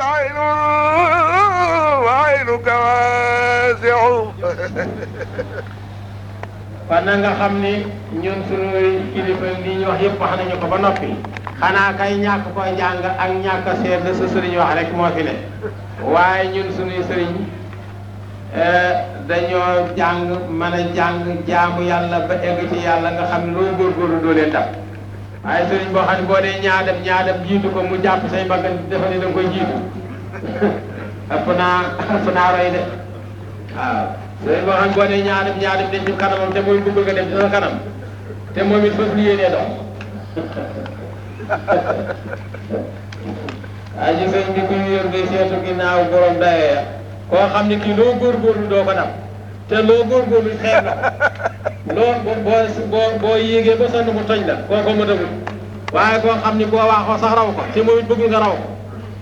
العين وعينك واسع kon na nga xam ni ñun sunuy kilifa li ñu wax yëpp wax nañu ko ba noppi xanaa kay ñàkk ko jàng ak ñàkk a seet la sa sëriñ wax rek moo fi ne waaye ñun sunuy sëriñ dañoo jàng mën a jàng jaamu yàlla ba egg ci yàlla nga xam ne loo góorgóorlu doo leen dab waaye sëriñ boo xam ne boo dee ñaadam ñaadam jiitu ko mu jàpp say mbagg dafa ne da nga koy jiitu ëpp naa ëpp naa roy de waaw sëriñ boo xam ne boo dee ñaadam ñaadam dañ ci kanamam te mooy bëgg nga dem ci sa kanam te moom it fas lu yéenee dox waaye ci sëriñ bi ku ñu yor ngay seetu ginnaaw borom dayee koo xam ne kii loo góorgóorlu doo ko dab te loo góorgóorlu xeeb la loo boo boo boo yéegee ba sonn mu toj la kooko ma dëgul waaye koo xam ni boo waaxoo sax raw ko te moom it bëggul nga raw ko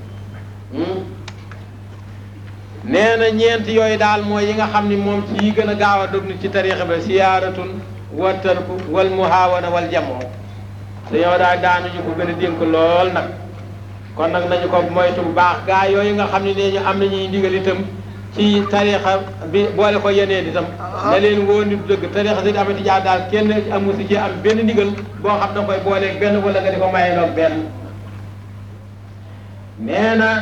nee na ñeent yooyu daal mooy yi nga xam ni moom ci yi gën a gaaw a dog nit ci tariixa ba siyaaratun wa tarku wal muhaawana wal jamoo dañoo daal daanuñu ko gën a dénk lool nag kon nag nañu ko moytu bu baax gaa yooyu nga xam ne nee ñu am nañuy ndigal itam ci tariixa bi boole ko yeneen itam na leen woo nit dëgg tariixa si amati jaar daal kenn amu si ci am benn ndigal boo xam da koy booleeg benn wala nga di ko mayeeloog benn nee na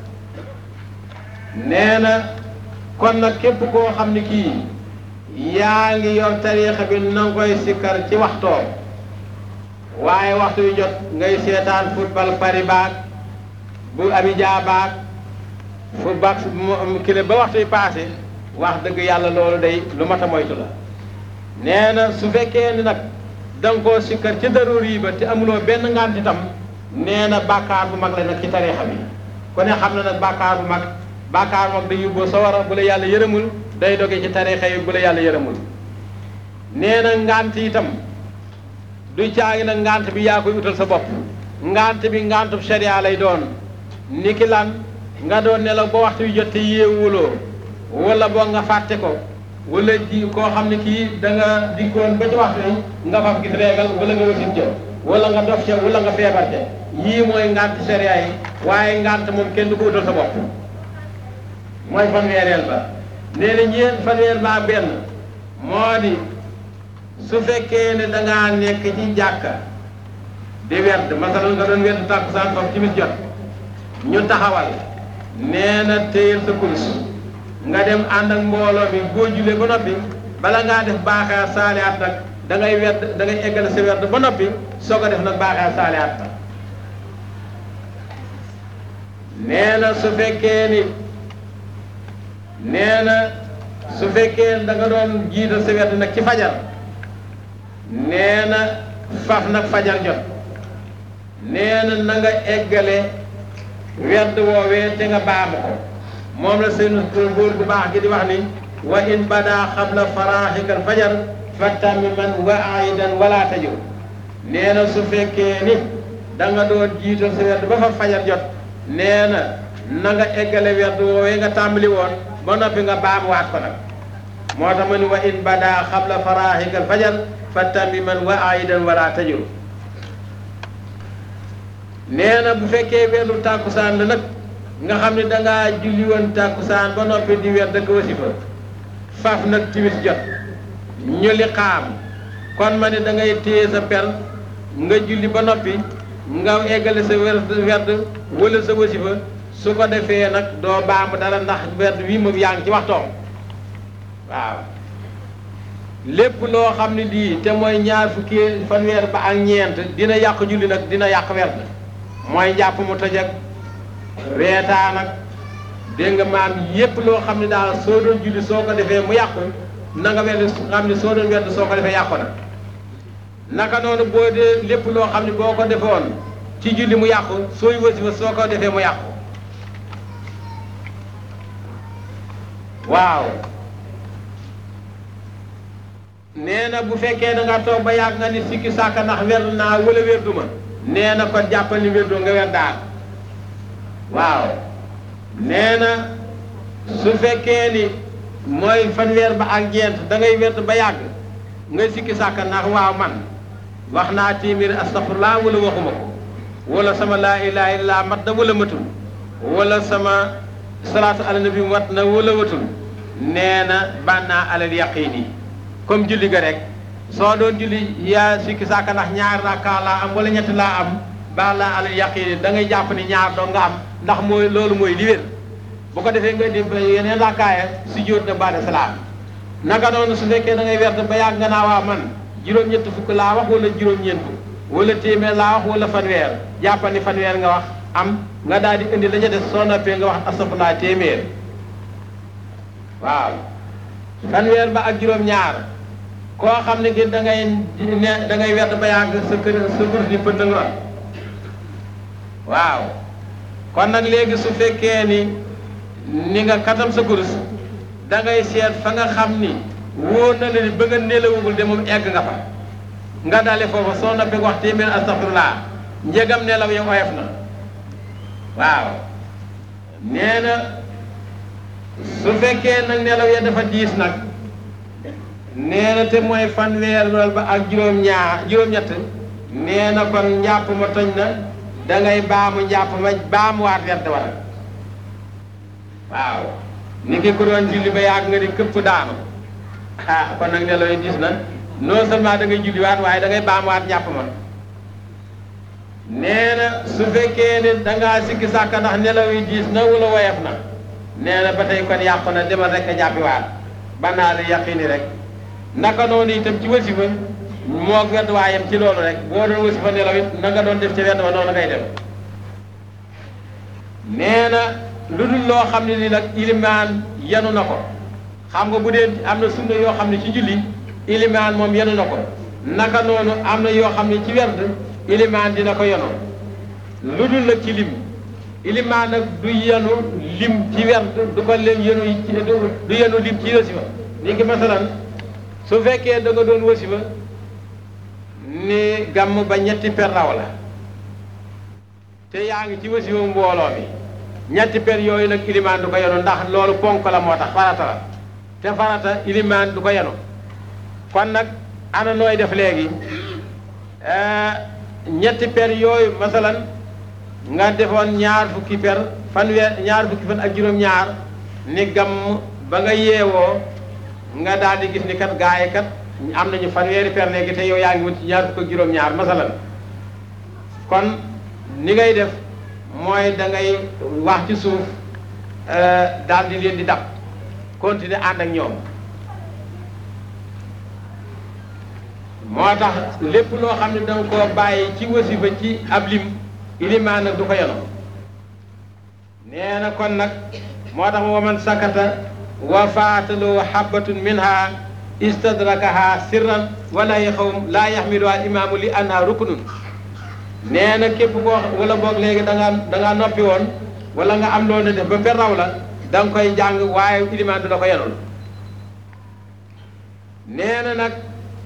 nee na kon nag képp koo xam ne kii yaa ngi yor tariixa bi na nga koy sikkar ci waxtoom waaye waxtu yu jot ngay seetaan football Paris baag bu Abidjan baag fu baax kile ba waxtu yi passé wax dëgg yàlla loolu day lu mat a moytu la nee na su fekkee ni nag da nga koo sikkar ci daruur yi ba te amuloo benn ngant itam nee na bàkkaar bu mag la nag ci tariixa bi ku ne xam na nag bàkkaar bu mag bàkkaar bu mag day yóbboo sawara bu la yàlla yërëmul day doge ci tariixa yi bu la yàlla yërëmul nee na ngant itam du caagi nag ngant bi yaa koy utal sa bopp ngant bi ngantub sharia lay doon niki lan nga doon nelaw ba waxtu yu jot te yeewuloo wala boo nga fàtte ko wala ji koo xam ne kii da nga dikkoon ba ci waxtu yi nga faf gis reegal wala nga wasin ca wala nga dof ca wala nga feebar ca yii mooy ngant sharia yi waaye ngant moom kenn du ko utal sa bopp mooy fanweereel ba nee na ñeent fanweer ba benn moo di su fekkee ne da ngaa nekk ci jàkka di werd masalan nga doon werd tàkkusaan foofu timis jot ñu taxawal nee na téyel sa kurus nga dem ànd ak mbooloo mi boo julee ba noppi bala ngaa def baaxaar saaliyaat nag da ngay werd da ngay eggale sa werd ba noppi soog a def nag baaxaar saaliyaat nag nee na su fekkee ni nee na su fekkee da nga doon jiital sa werd nag ci fajar nee na faf nag fajar jot nee na na nga eggale werd woowee te nga baamu ko moom la seen góor bu baax gi di wax ni wa in bada xabla faraaxikal fajar fattami man wa aidan wala tajur nee na su fekkee ni da nga doon jiital sa werd ba fa fajar jot nee na na nga eggale werd woowee nga tàmbali woon ba noppi nga baamuwaat ko nag moo tax ma ni wa in bada xabla faraaxikal fajar fattami man wa aidan wala tajur nee na bu fekkee weeru tàkkusaan la nag nga xam ne dangaa julli woon tàkkusaan ba noppi di weer dëkk wasifa faf nag timis jot ñu li xaam kon ma ne da ngay téye sa per nga julli ba noppi nga eggale sa werd werd wala sa wasifa su ko defee nag doo baamu dara ndax werd wii moom yaa ngi ci waxtoom waaw lépp loo xam ne lii te mooy ñaar fukki fanweer ba ak ñeent dina yàq julli nag dina yàq werd mooy njàpp mu tëj ak reetaan ak dégg nga maam yépp loo xam ne daal soo doon julli soo ko defee mu yàqu na nga werd xam ne soo doon werd soo ko defee yàqu na naka noonu boo dee lépp loo xam ne boo ko defoon ci julli mu yàqu sooy wasifa soo ko defee mu yàqu waaw nee na bu fekkee da nga toog ba yàgg nga ni sikki sàkka ndax werdu naa wala werdu ma nee na kon jàppal ni werdu nga wer daal waaw nee na su fekkee ni mooy fanweer ba ak ñeent da ngay werd ba yàgg nga sikki sàkka ndax waaw man wax naa téeméeri astafurlaa wala waxuma ko wala sama laa ilaha illallah mat da wala matul wala sama salaatu ala nabi wat na wala watul nee na bànnaa alal yaqiini comme julli ga rek soo doon julli yaa sikki sàkka ndax ñaar rakka laa am wala ñetti laa am baa laa alal yaqiini da ngay jàpp ni ñaar doo nga am ndax mooy loolu mooy li wér bu ko defee nga di yeneen rakkaaya si jóot na baada salaam naka noonu su fekkee da ngay wert ba yàgg nga naa waa man juróom-ñett fukk laa wax wala juróom-ñeent fukk wala téeméer laa wax wala fanweer jàppal ni fanweer nga wax am nga daal di indi la ca des soo noppee nga wax astafurlaa téeméer waaw fanweer ba ak juróom-ñaar koo xam ne gi da ngay ne da ngay wert ba yàgg sa kër sa kur di pënd nga waaw kon nag léegi su fekkee ni ni nga katam sa kurus da ngay seet fa nga xam ni wóor na la ni bëgg a nelawugul de moom egg nga fa nga dale foofa soo noppee wax téeméer astafurlaa njëgam nelaw ya oyof na waaw nee na su fekkee nag nelaw ya dafa diis nag nee na te mooy fanweer lool ba ak juróom-ñaar juróom-ñett nee na kon njàpp ma toj na da ngay baamu njàpp ma baamuwaat werd war waaw ni ki ko doon julli ba yàgg nga ni këpp daanu ah kon nag nelaw yi diis na non seulement da ngay julliwaat waaye da ngay baamuwaat njàpp ma nee na su fekkee ne da ngaa sikki sàkka ndax nelaw yi diis na wala woyof na nee na ba tey kon yàqu na demal rek a jàppiwaat banaa li yaqini rek naka noonu itam ci wasifa moo wedd waayam ci loolu rek boo doon wasifa nelaw it na nga doon def ci wedd wa noonu ngay def nee na lu dul loo xam ne ni nag ilimaan yenu na ko xam nga bu dee am na sunna yoo xam ne ci julli ilimaan moom yenu na ko naka noonu am na yoo xam ne ci werd ilimaan dina ko yenu lu dul nag ci lim ilimaan nag du yenu lim ci werd du ko leen yenu du yenu lim ci wasifa ni ngi masalan su fekkee da nga doon wasifa ni gàmm ba ñetti per raw la te yaa ngi ci wasifa mbooloo mi ñetti per yooyu nag ilimaan du ko yenu ndax loolu ponk la moo tax farata la te farata ilimaan du ko yenu kon nag ana nooy def léegi ñetti per yooyu masalan nga defoon ñaar fukki per fanweer ñaar fukki fan ak juróom-ñaar ni gàmm ba nga yeewoo nga daal di gis ni kat gaay kat am nañu fanweeri per léegi te yow yaa ngi wut ci ñaar fukk ak juróom-ñaar masalan kon ni ngay def mooy da ngay wax ci suuf daal di leen di dab continuer ànd ak ñoom moo tax lépp loo xam ne da nga koo bàyyi ci wasifa ci ab lim ilimaan nag du ko yeno nee na kon nag moo tax wa man sakata wa faatalu habatun minha istadrakaha sirran wala yaxawum laa yaxmilu al imaamu li anha ruknun nee na képp koo wala boog léegi da ngaa da ngaa noppi woon wala nga am loolu def ba per raw la da nga koy jàng waaye ilimaan du la ko yenul nee na nag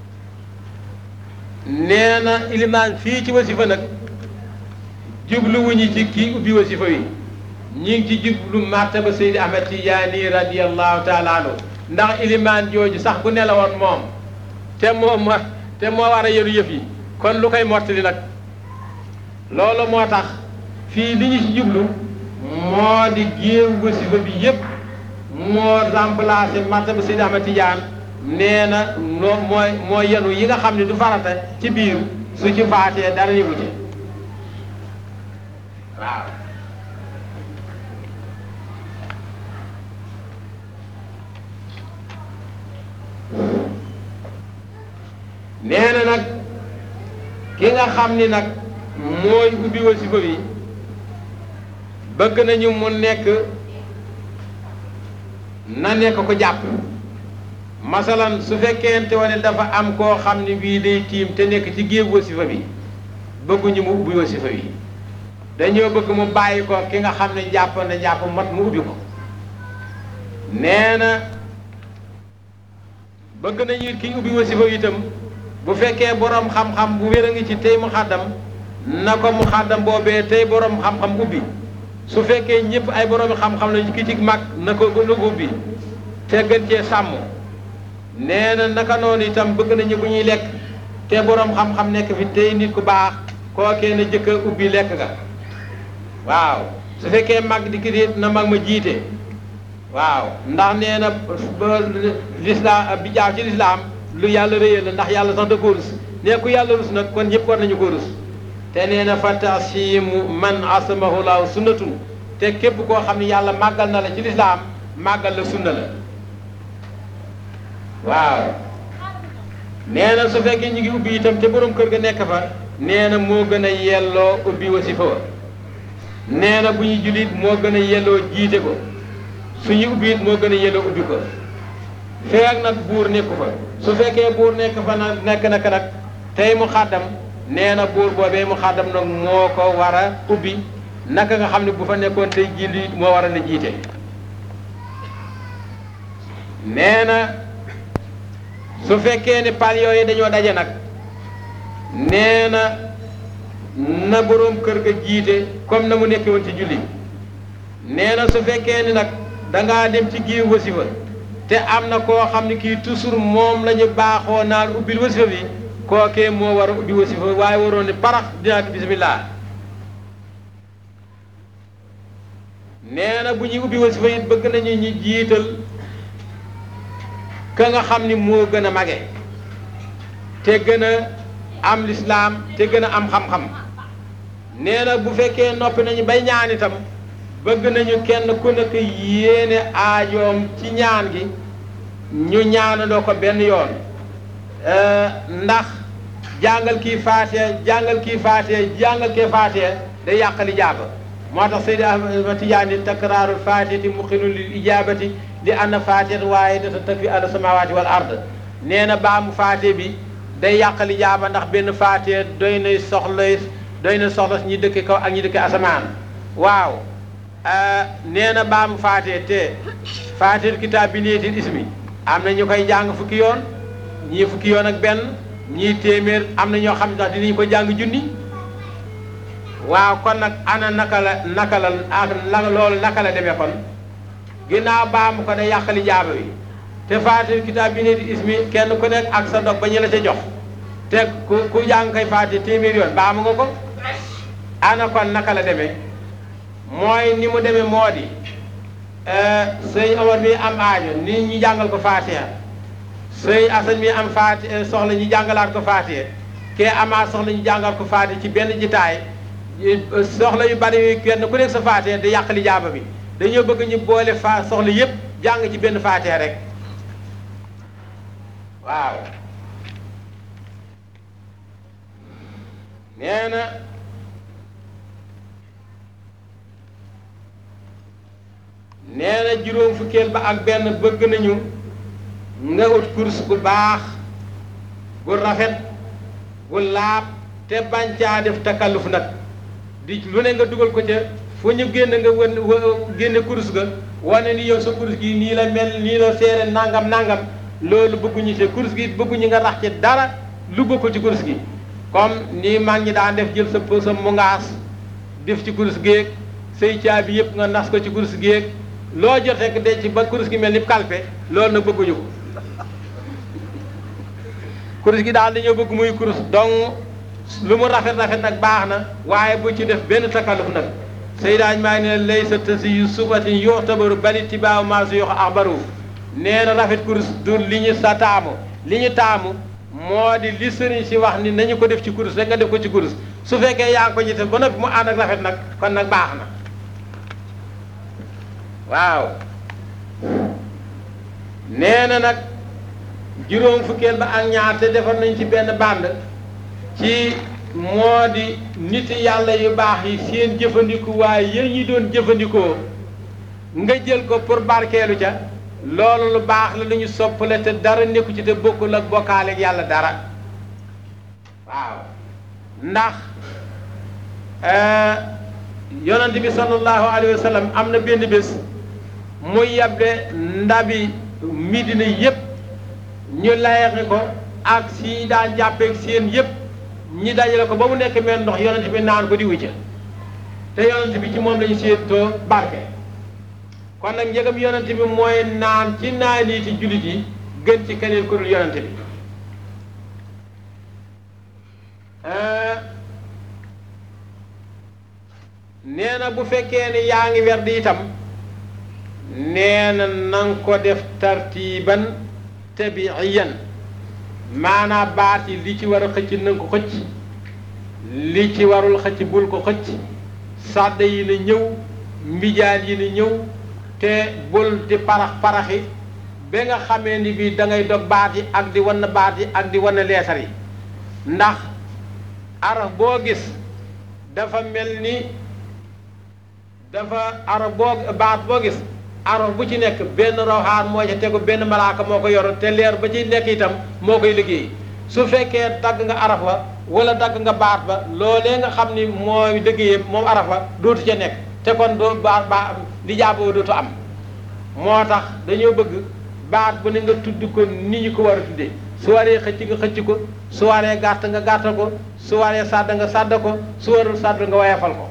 nee na ilimaan fii ci wasifa nag jubluwuñu ci kii ubbi wasifa wi ñi ngi ci jublu martaba Seydi Ahmed Tijaani radiyallahu taala anhu ndax ilimaan jooju sax bu nelawoon moom te moo ma te moo war a yenu yëf yi kon lu koy mottali nag loolu moo tax fii li ñu ci jublu moo di géew wasifa bi yépp moo remplacé martaba Seydi Ahmed Tidiane nee na noo mooy moo yenu yi nga xam ne du farata ci biir su ci faatee dara yëgu ci waaw nee na nag ki nga xam ni nag mooy ubbi wasifa bi bëgg nañu mu nekk na nekk ko jàpp masalan su fekkente wane dafa am koo xam ni bii day tiim te nekk ci géew wasifa bi bëgguñu mu ubbi wasifa bi dañoo bëgg mu bàyyi ko ki nga xam ne jàpp na jàpp mat mu ubbi ko nee na bëgg nañu ki ubbi wasifa bi itam bu fekkee borom xam-xam bu wér a ngi ci tey mu xaddam na ko mu xaddam boobee tey borom xam-xam ubbi su fekkee ñëpp ay borom xam-xam lañu ki ci mag na ko na ko ubbi te gën cee sàmm nee na naka noonu itam bëgg nañu bu ñuy lekk te borom xam-xam nekk fi tey nit ku baax kookee na jëkk a ubbi lekk ga waaw su fekkee mag di kii na mag ma jiite waaw ndax nee na ba lislaam bi jaaw ci lislaam lu yàlla réyal la ndax yàlla sax da ko rus nee ku yàlla rus nag kon ñëpp war nañu ko rus te nee na fa tasimu man asamahu laahu sunnatun te képp koo xam ne yàlla màggal na la ci lislaam màggal la sunna la waaw nee na su fekkee ñu ngi ubbi itam te borom kër ga nekk fa nee na moo gën a yelloo ubbi wasifa wa nee na bu ñu jullit moo gën a yelloo jiite ko suñu ubbi it moo gën a yelloo ubbi ko feek nag buur nekku fa su fekkee buur nekk fa nag nekk nag nag tey mu xàddam nee na buur boobee mu xàddam nag moo ko war a ubbi naka nga xam ne bu fa nekkoon tey jullit moo war a na jiite nee na su fekkee ne pal yooyu dañoo daje nag nee na na boroom kër ga jiite comme na mu nekkee woon ci julli nee na su fekkee ni nag dangaa dem ci giir wasifa te am na koo xam ne kii toujours moom la ñu baaxoo naan ubbil wasifa bi kookee moo war a ubbi wasifa waaye waroon ne parax dinaa ko bismillah nee na bu ñuy ubbi wasifa it bëgg nañu ñu jiital ka nga xam ni moo gën a mage te gën a am lislaam te gën a am xam-xam nee na bu fekkee noppi nañu bay ñaan itam bëgg nañu kenn ku nekk yéene aajoom ci ñaan gi ñu ñaanandoo ko benn yoon ndax jàngal kii faatee jàngal kii faatee jàngal kii faatee day yàqali jaaba moo tax Seydi Ahmad Tijaani takraarul faatihati muqinun lil ijaabati li anna faatihat waaye data takfi ala samawaati wal ard nee na baamu faatee bi day yàqali jaaba ndax benn faatee doy na soxla doy na soxla ñi dëkk kaw ak ñi dëkk asamaan waaw nee na baamu faatee te faatee kitaab bi niyetil ismi am na ñu koy jàng fukki yoon ñii fukki yoon ak benn ñii téeméer am na ñoo xam ne sax dinañu ko jàng junni waaw kon nag ana naka la naka la ak loolu naka la demee kon ginnaaw baamu ko day yàqali jaaba wi te faatee kitaab bi niyetil ismi kenn ku nekk ak sa dog ba ñu la ca jox te ku ku jàng koy faatee téeméer yoon baamu nga ko ana kon naka la demee mooy ni mu demee moo di sëñ Omar mi am aajo nit ñi jàngal ko Faatiha sëñ Asan mi am Faatiha soxla ñu jàngalaat ko Faatiha kee amaat soxla ñu jàngal ko Faatiha ci benn jitaay soxla yu bari yi kenn ku nekk sa Faatiha di yàq li jaaba bi dañoo bëgg ñu boole fa soxla yépp jàng ci benn Faatiha rek waaw nee na nee na juróom fukkeel ba ak benn bëgg nañu nga ut course gu baax gu rafet gu laab te bañ caa def takalluf nag di lu ne nga dugal ko ca fu ñu génn nga wan génne course ga wane ni yow sa course gi nii la mel nii la seere nangam nangam loolu bëgguñu te course gi bëgguñu nga rax ci dara lu bokkul ci course gi comme nii mag ñi daan def jël sa sa mungaas def ci course géeg say caabi yëpp nga nas ko ci course géeg loo jot rek de ci ba kurus gi mel ni kalpe loolu nag bëgguñu ko kurus gi daal dañoo bëgg muy kurus donc lu mu rafet rafet nag baax na waaye bu ci def benn takalluf nag Seydaañ maa ngi ne lay sa tasi yu subatin yoo tabaru bali tibaaw maa su yox axbaru nee na rafet kurus du li ñu sa taamu li ñu taamu moo di li sëriñ si wax ni nañu ko def ci kurus rek nga def ko ci kurus su fekkee yaa ngi ko jiite ba noppi mu ànd ak rafet nag kon nag baax na waaw nee na nag juróom fukkeel ba ak ñaar te defar nañ ci benn bànd ci moo di nit yàlla yu baax yi seen jëfandiku waaye yéen ñi doon jëfandikoo nga jël ko pour barkeelu ca loolu lu baax la lu ñu soppale te dara nekku ci te bokkul ak bokkaale ak yàlla dara waaw ndax yonent bi sallallahu alayhi wa sallam am na benn bés muy yable ndabi midina yépp ñu layeqi ko ak si daan jàppeeg seen yépp ñi dajale ko ba mu nekk mel ndox yonent bi naan ko di wucca te yonent bi ci moom lañu séentoo barke kon nag njëgam yonent bi mooy naan ci naaniiti jullit yi gën ci keneen ku dul yonent bi nee na bu fekkee ni yaa ngi werd itam nee na nanga ko def tartiiban tabiiyan maanaam baat yi li ci war a xëcc nanga ko xëcc li ci warul xëcc bul ko xëcc sàdd yi na ñëw mbijaan yi na ñëw te bul di parax paraxi ba nga xamee ni bii da ngay dog baat yi ak di wan baat yi ak di wan leesar yi ndax araf boo gis dafa mel ni dafa araf boo baat boo gis araf bu ci nekk benn rawxaan moo ca tegu benn malaaka moo ko yor te leer ba ci nekk itam moo koy liggéey su fekkee dagg nga araf wa wala dagg nga baat ba loolee nga xam ni mooy liggéeyam moom araf wa dootu ca nekk te kon doo baat ba li jaaboo dootu am moo tax dañoo bëgg baat bu ne nga tudd ko ni ñu ko war a tuddee su waree xëcc nga xëcc ko su waree gàtt nga gàttal ko su waree sàdd nga sàdd ko su warul sàdd nga wayefal ko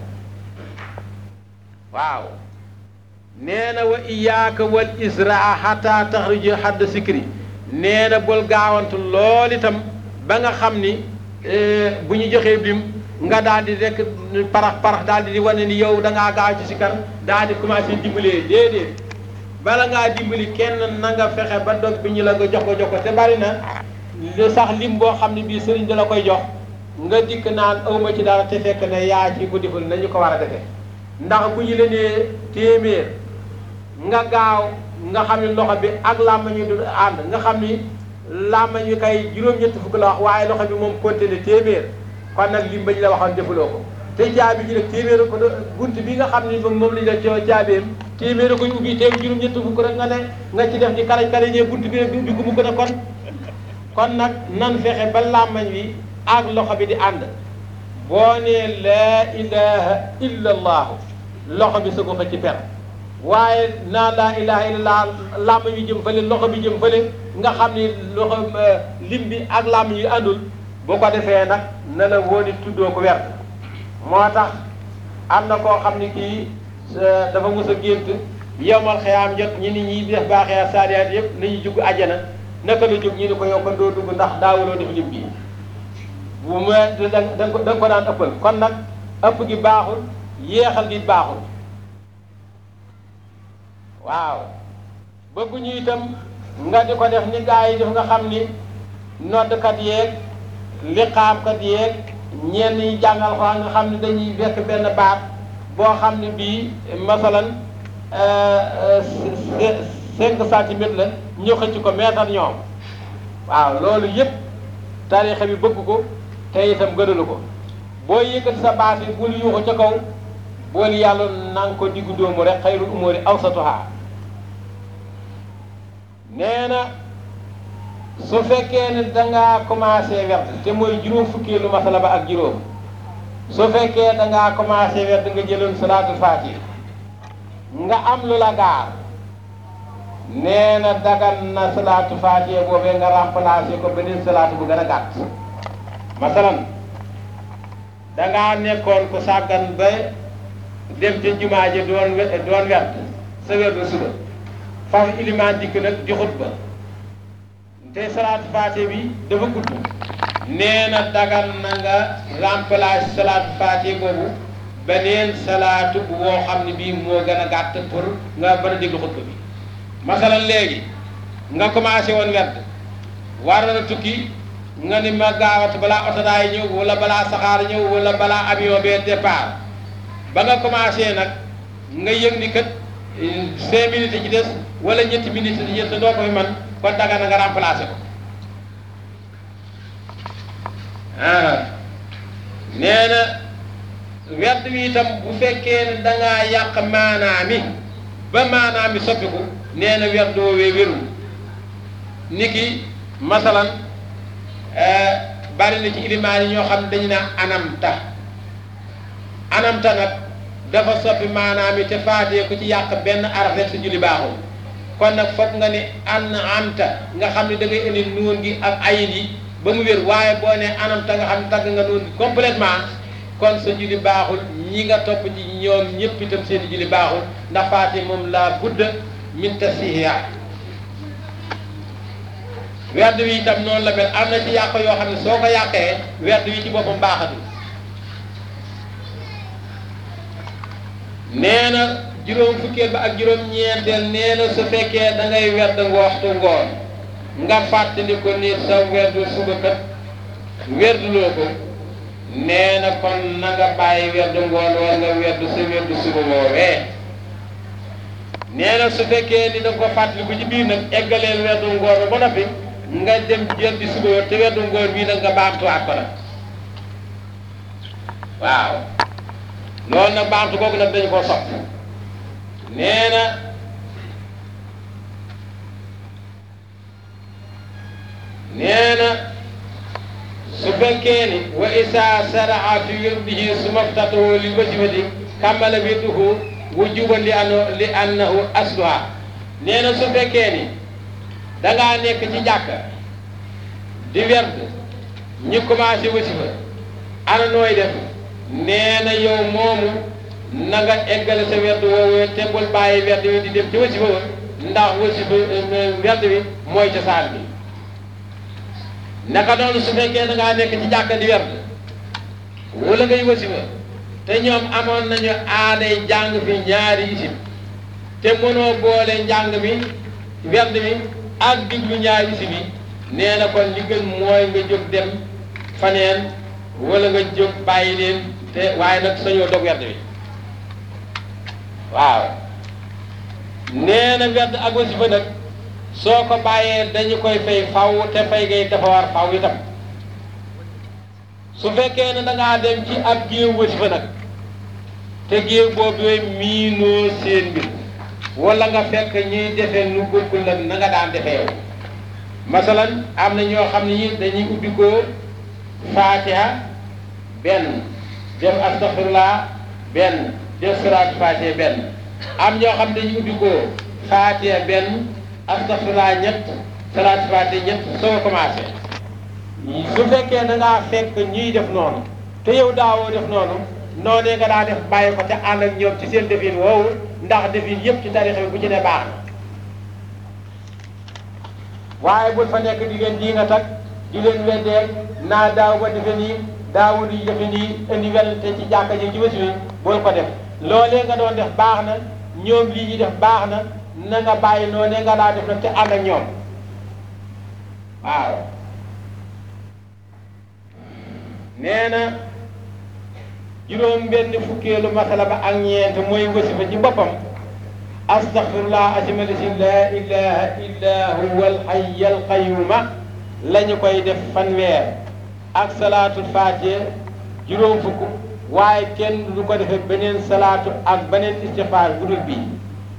waaw nee na wa iyaaka wal israa xata taxriju xadd sikri nee na bul gaawantu lool itam ba nga xam ni bu ñu joxee lim nga daal di rek parax parax daal di wane ni yow da ngaa gaaw ci sikar daal di commencé dimbalee déedéet bala ngaa dimbali kenn na nga fexe ba dog bi ñu la nga jox ko jox ko te bari na li sax lim boo xam ne bii sëriñ da la koy jox nga dikk naan awma ci dara te fekk ne yaa ci ko deful nañu ko war a defee ndax bu ñu la nee téeméer nga gaaw nga xam ni loxo bi ak làmmañ wi du ànd nga xam ni làmmañ wi kay juróom-ñetti fukk la wax waaye loxo bi moom continué téeméer kon nag lim ba ñu la waxoon defuloo ko te jaabi ji nag téeméer ko bunt bi nga xam ni moom lañ la coo jaabeem téeméer koy ubbi teew juróom-ñetti fukk rek nga ne nga ci def di karañ karañee bunt bi rek bi ko mu gën a kon kon nag nan fexe ba làmmañ wi ak loxo bi di ànd boo nee laa ilaha illa allaahu loxo bi su ko ci per waaye naa laa ilaha illallah làmmañ wi jëm fële loxo bi jëm fële nga xam ni loxo lim bi ak làmmañ wi àndul boo ko defee nag na la wóoni tuddoo ko werd moo tax am na koo xam ni kii dafa mos a gént yowmal xiyaam jot ñi nit ñi def baaxee saaliyaat yëpp nañu jugg àjjana naka la jóg ñu ni ko yow kon doo dugg ndax daawuloo def lim bi bu ma da nga ko da nga ko daan ëppal kon nag ëpp gi baaxul yéexal gi baaxul waaw bëgguñu itam nga di ko def ni gaa yi def nga xam ni noddkat yeeg liqaamkat yeeg ñenn ñi jàngal ko nga xam ne dañuy fekk benn baat boo xam ne bii masalan cinq centimètres la ñu xëcc ko meetar ñoom waaw loolu yëpp tariixa bi bëgg ko te itam gënalu ko boo yëkkati sa baat yi bul yuuxu ca kaw bool yàlla na nga ko diggu dóomu rek xayrul umóori awsatuha nee na su fekkee ne dangaa commencé werd te mooy juróom fukkeelu masala ba ak juróom su fekkee dangaa commencé werd nga jëloon salaatul faatiha nga am lu la gaar nee na dagan na salaatu faatiha boobee nga remplacé ko beneen salaatu bu gën a gàtt masalan dangaa nekkoon ko sàggan ba dem ca jumaa ji doon doon werd sa werdu suba faf ilimaan dikk nag di xutba te salaatu faatiha bi dafa gudd nee na dagan na nga remplacer salaatu faatiha boobu beneen salaatu bu woo xam ne bii moo gën a gàtt pour nga mën a déglu xutba bi masalan léegi nga commencé woon werd war na tukki nga ni ma gaawat balaa oto daay ñëw wala balaa saxaar ñëw wala balaa avion bee départ ba nga commencé nag nga yëg ni kat cinq minutes ci des wala ñetti minutes yi des doo ko fi man kon daga na nga remplacé ko ah nee na werd wi itam bu fekkee ne da ngaa yàq maanaami ba maanaami soppiku nee na werd woowee wérul ni ki masalan bari na ci ilimaan yi ñoo xam ne dañu naan anamta anamta nag dafa soppi maanaam yi te faatee ku ci yàq benn araf rek sa julli baaxul kon nag foog nga ni an amta nga xam ne da ngay indi nuun gi ak ayin yi ba mu wér waaye boo ne anamta nga xam ne tagg nga nuun gi complètement kon sa julli baaxul ñi nga topp ci ñoom ñëpp itam seen i julli baaxul ndax faatee moom laa budda min tasihiya werd wi itam noonu la mel am na ci yàq yoo xam ne soo ko yàqee werd wi ci boppam baaxatul nee na juróom fukkeel ba ak juróom ñeenteel nee na su fekkee da ngay werd nga waxtu ngoon nga fàttali ko ni sa werdu suba kat werduloo ko nee na kon na nga bàyyi werdu ngoon war nga werdu sa werdu suba woowee nee na su fekkee ni da nga ko fàttali ko ci biir nag eggaleel werdu ngoon ba noppi nga dem jël di suba te werdu ngoon bii nag nga baamtuwaat ko nag waaw loolu nag baamtu kooku nag dañu ko sopp nee na nee na su fekkee ni wa isa saraa fi wirdihi suma ftatahu li wajibati kammala wirduhu wujuban li anno li annahu asluha nee na su fekkee ni dangaa nekk ci jàkk di werd ñu commencé wasifa ana nooy def nee na yow moomu na nga eggale sa werd woowu te bul bàyyi werd wi di dem ci wasifa wa ndax wasifa werd wi mooy cosaan bi naka noonu su fekkee da ngaa nekk ci jàkka di werd wala ngay wasifa te ñoom amoon nañu aaday jàng fi ñaari isim te mënoo boole njàng mi werd mi ak diglu ñaari isim yi nee na kon li gën mooy nga jóg dem faneen wala nga jóg bàyyi leen te waaye nag sañoo dog werd bi waaw nee na werd ak wasifa nag soo ko bàyyee dañu koy fay faw te fay gay dafa war faw itam su fekkee ne da ngaa dem ci ab géew wasifa nag te géew boobu miinoo seen mbir wala nga fekk ñuy defee nu bokkul la na nga daan defee yow masalan am na ñoo xam ne ñi dañuy ubbi ko faatiha benn def astaghfirullah benn def salaatu faatiha benn am ñoo xam dañuy ubbi ko faatiha benn astaghfirullah ñett salaatu faatiha ñett soo commencé su fekkee da ngaa fekk ñuy def noonu te yow daawoo def noonu noonee nga daa def bàyyi ko te ànd ak ñoom ci seen defin woowu ndax defin yëpp ci tarixa bi bu ci ne baax na waaye bul fa nekk di leen di nga tag di leen weddeeg naa daaw ba defe nii daawul yi defe nii indi werante ci jàkka ji ci wasi wi bul ko def loolee nga doon def baax na ñoom lii ñuy def baax na na nga bàyyi noonee nga daa def nag te ànd ak ñoom waaw nee na juróom benn fukkeelu masala ba ak ñeent mooy wasifa ci boppam astaghfirullah asimalisin la ilaha illa huwa alhayy alqayuma la ñu koy def fanweer ak salaatul fatiha juróom fukk waaye kenn du ko defee beneen salaatu ak beneen istighfar bu dul bii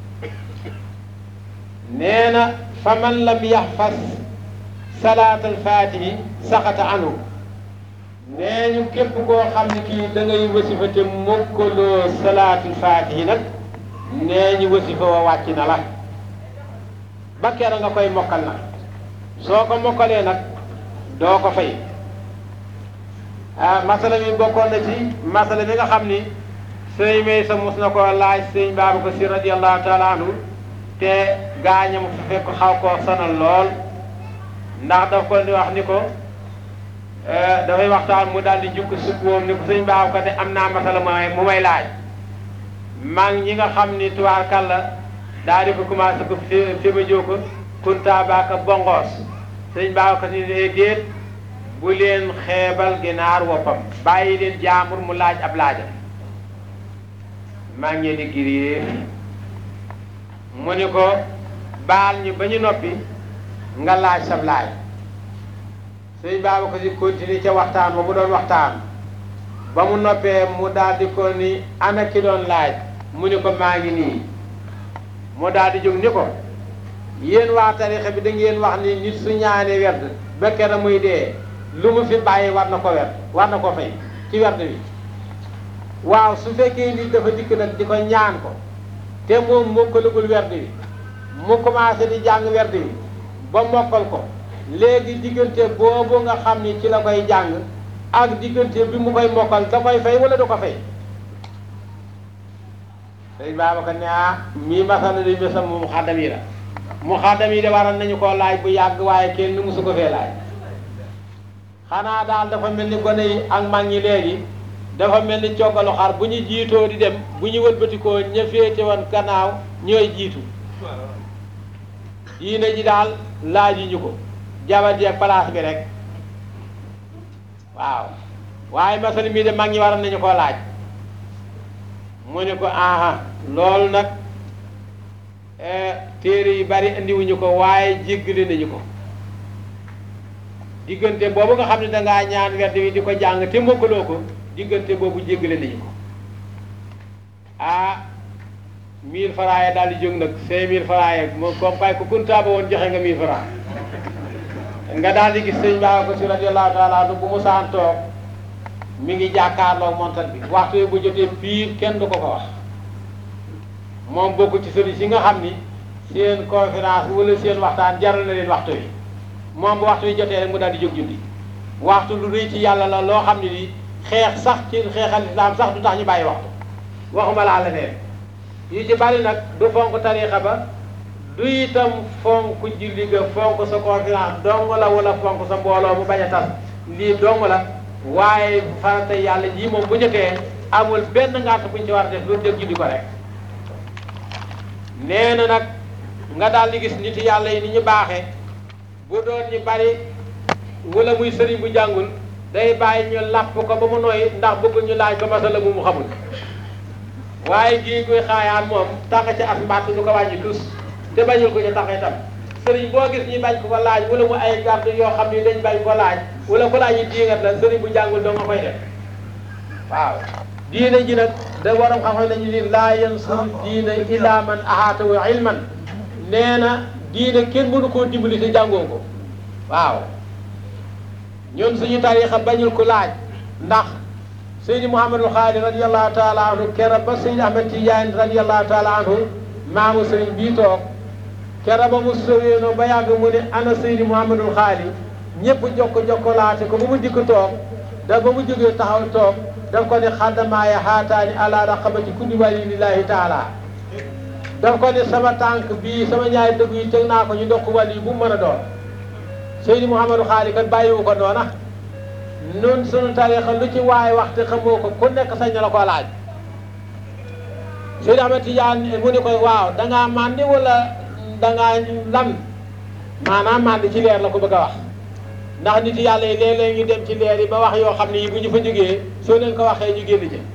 nee na fa man lam yaxfas salaatul fatihi saxata anhu nee ñu képp koo xam ne kii da ngay wasifa te mokkaloo salaatul faatihi nag nee ñu wasifa wa wàcc na la ba kera nga koy mokkal nag soo ko mokkalee nag doo ko fay ah masala mi bokkoon na ci masala mi nga xam ni sëñ may sa mus na koo laaj sëñ Babacar Si radiyallahu taala anhu te gaañam fa fekk xaw koo sonal lool ndax daf ko di wax ni ko dafay waxtaan mu daal di jukk sukk woom ni ko sëñ baaw ko de am naa masala may mu may laaj maa ngi ñi nga xam ni tubaar kàlla daal di ko commencé ko fi fi ma jóo ko kunta baaka bongoos sëñ baaw ko ni ne déet bu leen xeebal ginaar woppam bàyyi leen jaamur mu laaj ab laaja maa ngi di giriir mu ni ko baal ñu ba ñu noppi nga laaj sab laaj sëñ Babacar Si continué ca waxtaan ba mu doon waxtaan ba mu noppee mu daal di ko ni ana ki doon laaj mu ni ko maa ngi nii mu daal di jóg ni ko yéen waa tarixa bi da ngeen wax ni nit su ñaanee werd ba kera muy dee lu mu fi bàyyi war na ko werd war na ko fay ci werd bi waaw su fekkee nit dafa dikk nag di ko ñaan ko te moom mokkalagul werd bi mu commencé di jàng werd bi ba mokkal ko léegi diggante boobu nga xam ni ci la koy jàng ak diggante bi mu koy mokkal da koy fay wala du ko fay sëñ Babacar ne ah mii masala di mesa mu xaddam yi la mu xaddam yi de waral nañu koo laaj bu yàgg waaye kenn nu musu ko fee laaj xanaa daal dafa mel ni gone yi ak mag ñi léegi dafa mel ni coggalu xar bu ñu jiitoo di dem bu ñu wëlbatikoo ña féete woon gannaaw ñooy jiitu diine ji daal laaj ñu ko jabar jeeg place bi rek waaw waaye masal mii de mag ñi waroon nañu koo laaj mu ne ko aha loolu nag téere yu bari indiwuñu ko waaye jéggale nañu ko diggante boobu nga xam ne dangaa ñaan werd wi di ko jàng te mokkaloo ko diggante boobu jéggale nañu ko ah mille francs yi daal di jóg nag cinq mille francs yi moom comme kay ku kuntaaba woon joxe nga mille francs nga daal di gis sëñ baa ko si radiyallahu taala anhu bu mu saan toog mi ngi jàkkaarloo montal bi waxtu bu jotee piir kenn du ko ko wax moom bokk ci sëriñ si nga xam ni seen conférence wala seen waxtaan jaral na leen waxtu wi moom bu waxtu wi jotee rek mu daal di jóg julli waxtu lu rëy ci yàlla la loo xam ne ni xeex sax ci xeexal islam sax du tax ñu bàyyi waxtu waxuma laa la neen yu ci bari nag du fonk tariixa ba du itam fonk julli ga fonk sa conférence dong la wala fonk sa mbooloo mu bañ a tas lii dong la waaye farata yàlla jii moom bu jotee amul benn ngànt buñ ci war a def lu dégg julli ko rek nee na nag nga daal di gis nit yàlla yi ni ñu baaxee bu doon ñu bari wala muy sëriñ bu jàngul day bàyyi ñu làpp ko ba mu nooy ndax bëgg ñu laaj ko masala mu mu xamul waaye gii koy xaayaan moom tax ci as mbàtt du ko wàññi tus te bañul ko ci tax itam sëriñ boo gis ñu bañ ko ko laaj wala mu ay garde yoo xam ni dañ bañ ko laaj wala ko laaj ñu diingat la sëriñ bu jàngul doo nga koy def waaw diine ji nag da waram xam-xam nañu ni laa yansur diina illa man ahaatahu ilman nee na diine kenn mënu koo dimbali te jàngoo ko waaw ñun suñu tariixa bañul ko laaj ndax Seydi Mouhamadul Xaali radiallahu taala anhu kera ba Seydi Ahmed Tidiane radiallahu taala anhu maamu sëriñ bii toog kera ba mu sowéenoo ba yàgg mu ne ana Seydi Mouhamadul Xaali ñëpp jokko jokkolaate ko ba mu dikk toog da ba mu jógee taxaw toog daf ko ne xaddamaaya haataani ala raqabati kulli wali lillahi taala daf ko ne sama tànk bii sama ñaari dëgg yi teg naa ko ñu dokk wàll yi bu mu mën a doon Seydi Mouhamadou Xaali kat bàyyiwu ko noona nun sunu tariixa lu ci waay waxte xamoo ko ku nekk sañ na la koo laaj Seydi Ahmed Tidiane mu ne ko waaw dangaa màndi wala dangaa lan maanaam màndi ci leer la ko bëgg a wax ndax nit yàlla yi léeg-léeg ñu dem ci leer yi ba wax yoo xam ne yi bu ñu fa jógee soo leen ko waxee ñu génn ci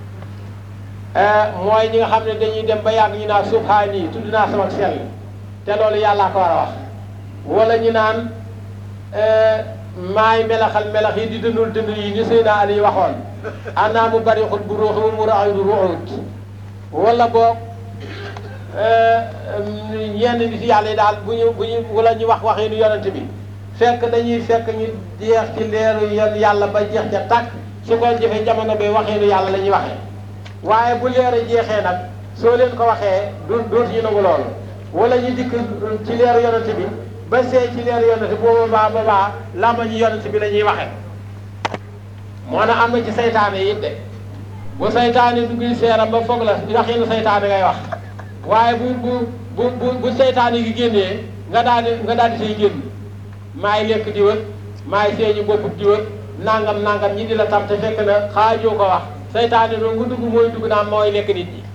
mooy ñi nga xam ne dañuy dem ba yàgg ñu naan subhaani tudd naa sama sell te loolu yàllaa ko war a wax wala ñu naan maay melaxal melax yi di dëndul dënd yi ni Seydina Ali waxoon ana mu bari xut bu ruuxu mu raxu ruuxut wala boog yenn nit yàlla yi daal bu ñu bu ñu wala ñu wax waxee nu yonent bi fekk dañuy fekk ñu jeex ci leeru yan yàlla ba jeex ca tàkk su ko jëfee jamono bi waxee nu yàlla la ñuy waxee waaye bu leer jeexee nag soo leen ko waxee du dootu ñu nangu loolu wala ñu dikk ci leeru yonent bi ba see ci leeru yonent bi booba baa ba baa làmba ñu yonent bi la ñuy waxee moo na am na ci saytaane yi it de bu saytaane dugg seeram ba foog la waxinu saytaane ngay wax waaye bu bu bu bu bu saytaane gi génnee nga daal di nga daal di say génn maay lekk di wër maay seeñu boppub di wër nangam nangam ñi di la tam te fekk na xaajoo ko wax saytaane doon nga dugg mooy dugg naan mooy lekk nit ñi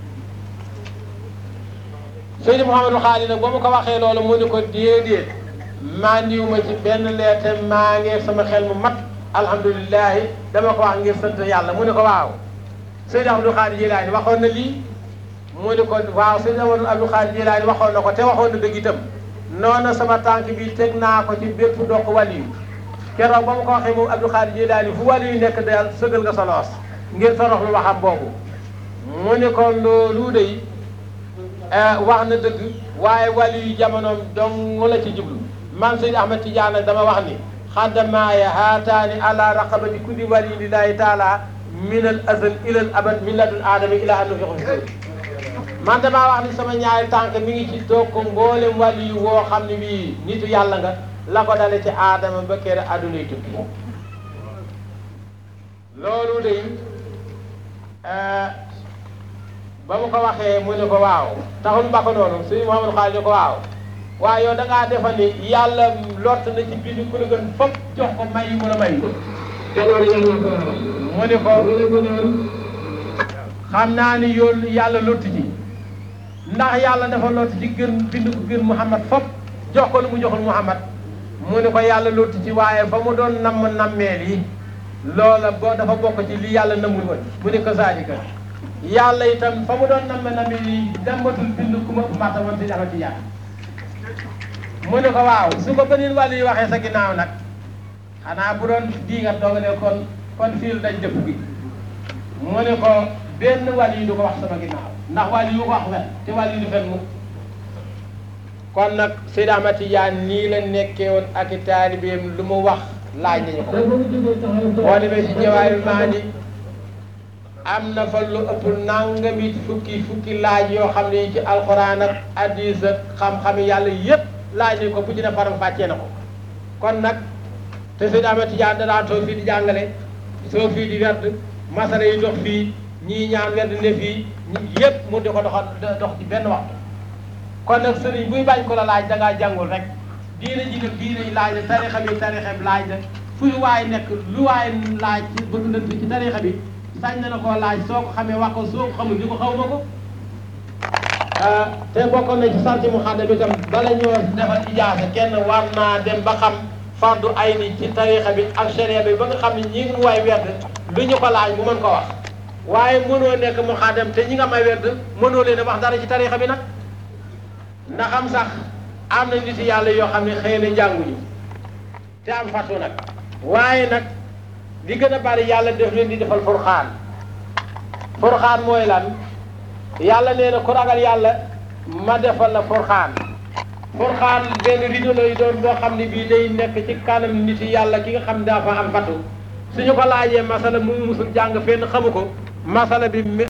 Seydi Mouhamadou Xaali nag ba mu ko waxee loolu mu ne ko déedéet maa ndiw ma ci benn leer te maa ngi sama xel mu mat alhamdulilahi dama ko wax ngir sant yàlla mu ne ko waaw Seydi Abdou Xaali Jilaani waxoon na lii mu ne ko waaw Seydi Abdou Xaali Jilaani waxoon na ko te waxoon na dëgg itam noonu sama tànk bi teg naa ko ci bépp dokk wàllu keroog ba mu ko waxee moom Abdou Xaali Jilaani fu wàllu yu nekk daal sëgal nga sa loos ngir torox lu waxam boobu mu ne ko loolu de wax na dëgg waaye wàllu yu jamonoom dong la ci jublu man Seydi Ahmed Tidiane dama wax ni xaddamaaya haataani ala raqabati kulli wali lillahi taala min al azal ila al abad min ladun aadama ila an nufixa fi man damaa wax ni sama ñaari tànk mi ngi ci toog ko mboolem wàllu yu woo xam ne bii nitu yàlla nga la ko dale ci aadama ba kere addunay tukki loolu de ba mu ko waxee mu ne ko waaw taxul ba ko noonu sëñ Mouhamadou Xaali ne ko waaw waaye yow da ngaa defa ni yàlla lott na ci bind ku la gën fopp jox ko may mu la may gannaaw yàlla ko waral. mu ni ko mu ne ko naan xam naa ni yoon yàlla lott ci ndax yàlla dafa lott ci gën bind ko gën Muhammad fop jox ko lu mu joxul Muhammad mu ni ko yàlla lott ci waaye ba mu doon namm nammeel yi loola boo dafa bokk ci li yàlla nammul woon mu ni ko saalika yàlla itam fa mu doon namm nammeel yi dembatul bind ku ma mata woon si dafa ci yàlla mu ni ko waaw su ko beneen wàllu yi waxee sa ginnaaw nag xanaa bu doon diingat dooga ne kon kon fiil dañ dëpp gi mu ne ko benn wàll yi du ko wax sama ginnaaw ndax wàll yu ko wax fen te wàll yi du fen mu kon nag Seydi Ahmad Tijaan nii la nekkee woon ak i taalibeem lu mu wax laaj nañu ko dafa mu jógee taxaw boo demee ci Jawaahirul Maani am na fa lu ëpp nangami fukki fukki laaj yoo xam ne ci alxuraan ak hadiis ak xam-xami yàlla yépp laaj nañu ko bu ci ne faram fàccee na ko kon nag te Seydi Ahmad Tijaan da daan toog fii di jàngale soo fii di werd masala yi dox fii ñii ñaan werd ne fii ñi yépp mu di ko doxal dox ci benn waxtu kon nag sëriñ buy bañ ko la laaj da ngaa jàngul rek diine ji nag diine yi laaj la tarixa bi tarixa bi laaj la fuy waay nekk lu waay laaj ci bëgg lënt ci tarixa bi sañ na la koo laaj soo ko xamee wax ko soo ko xamul ni ko xaw ma ko te bokkoon na ci santi mu xadda bi tam bala ñoo defal ijaasa kenn war naa dem ba xam fardu ay ni ci tarixa bi ak sharia bi ba nga xam ne ñi ngi waay werd lu ñu ko laaj mu mën ko wax waaye mënoo nekk mu xaddam te ñi nga may werd mënoo leen a wax dara ci tarixa bi nag ndax am sax am na nit yàlla yoo xam ne xëy na njànguñu te am fàttu nag waaye nag li gën a bari yàlla def leen di defal furxaan furxaan mooy lan yàlla nee na ku ragal yàlla ma defal la furxaan furxaan benn rido lay doon boo xam ne bii day nekk ci kanam nit yàlla ki nga xam ne dafa am fàttu suñu ko laajee masala mu musul jàng fenn xamu ko masala bi